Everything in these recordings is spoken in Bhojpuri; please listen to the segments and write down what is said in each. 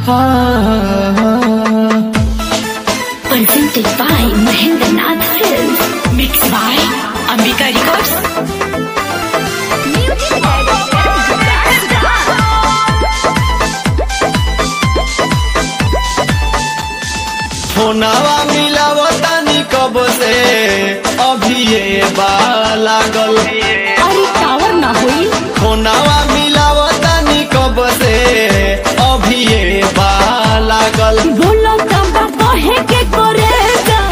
Presented by Mahendra Nath Films. Mixed by Ambika Records. फोनावा मिलावतानी कब से अभी ये बा लागल अरे टावर ना होई फोनावा मिलावतानी कब से अभी ये बा लागल बोलो कबा कहे के करे जा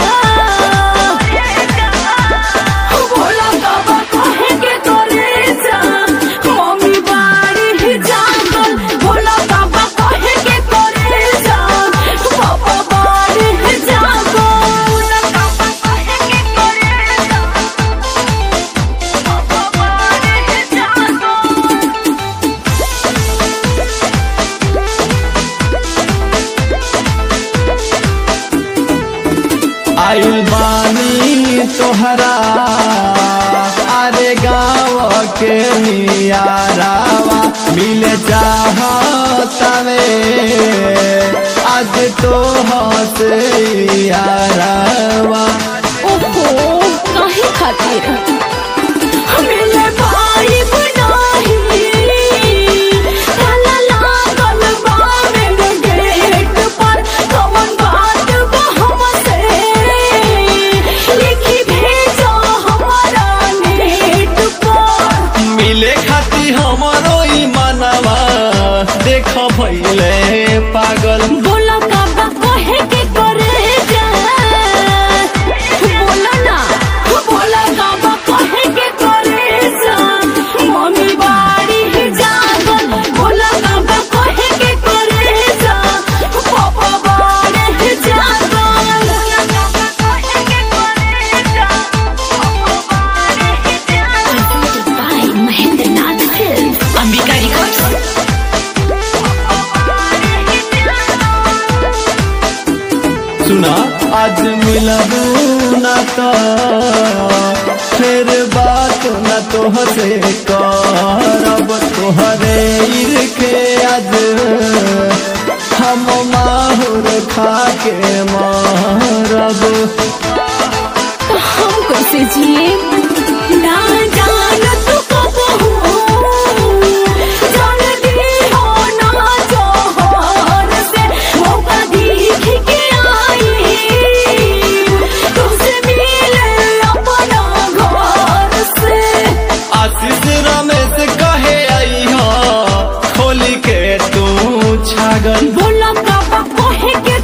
बोलो कबा कहे के करे जा मम्मी बाड़ी ही जागल बोलो कबा कहे के करे जा पापा बाड़ी ही जागल बोलो कबा कहे के करे जा पापा बाड़ी ही जागल आइल बानी तोहरा अरे गाँव के नियारावा मिले चाहतावे आज तो हसे यारावा ओहो काहे खातिर मिले भाई बनाही ताला लागल बा मेरे गेट पर कौन बात बा हमसे लिखी भेजो हमारा नेट पर मिले खाती हमरो ई मनवा देख भैले पागल बोला काबा कहे के करे जा बोला ना बोला काबा कहे के करे जा मम्मी बाड़ी ही जागल बोला काबा कहे के करे जा पापा बाड़ी ही जागल बोला काबा कहे के करे जा पापा बाड़ी ही जागल by Mahendra Nath Films Ambika Records सुना आज मिलबू न तो फिर बात न तोहसे करब तोहरे इरखे आज हम माहुर खा के मारब हम कैसे जिए ना जान तू कब हो जान दी हो ना जोहर से मौका देख के आई तुझसे मिले अपना घर से आशीष रमेश कहे आई हो खोली के तू छागल बोला काबा कहे के